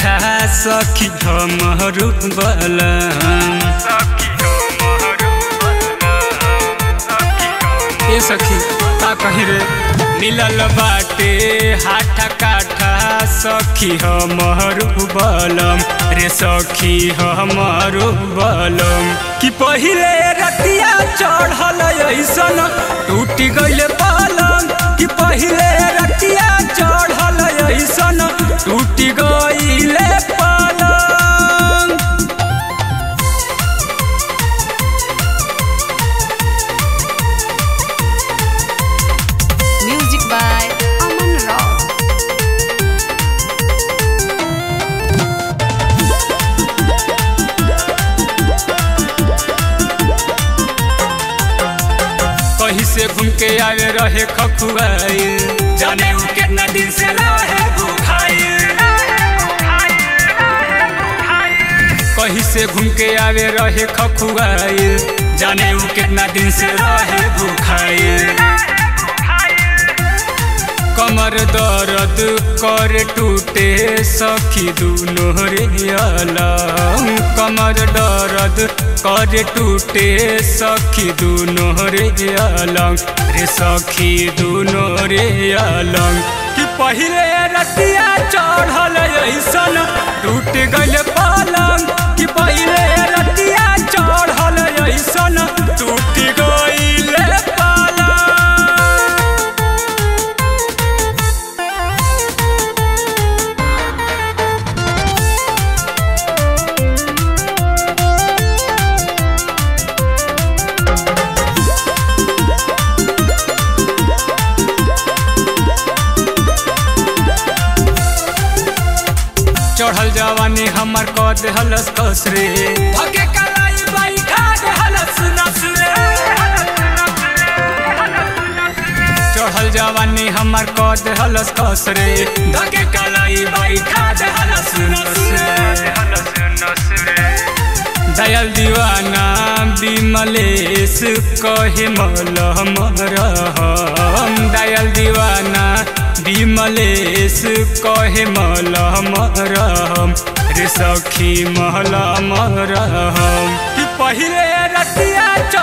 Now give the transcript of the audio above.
काठा सखी हमर बलम ए सखी का कही रे मिलल बाटे हाथा काठा सखी हमर बलम रे सखी हमर बलम कि पहिले रतिया चढ़ल ऐसन टूटी गइले पलंग कि पहिले रतिया चढ़ल ऐसन टूटी गइले पलंग Music by Aman Rao. कहीं से घूम के आवे रहे खखुआई जाने उ कितना दिन से रहे भूखाई कहीं से घूम के आवे रहे खखुआई जाने उ कितना दिन से रहे भूखाई कमर दर्द कर टूटे सखी दुनो रे अलम कमर दर्द कर टूटे सखी दुनो रे अलंग रे सखी दुनो रे अलंग कि पहिले रतिया चढ़ल ऐसन टूट गइल पलंग कि पहिले रतिया चढ़ल ऐसन टूट गइल पलंग चढ़ल जवानी हमर क देहलस कस रे धके कलाई बाई खा देहलस नस रे चढ़ल जवानी हमर क देहलस कस रे धके कलाई बाई खा देहलस नस रे दयाल दीवाना विमलेश कहे मलहम रहम दयाल दीवाना विमलेश कहे मलहम रहम रे सखी महलम रहम कि पहिले रतिया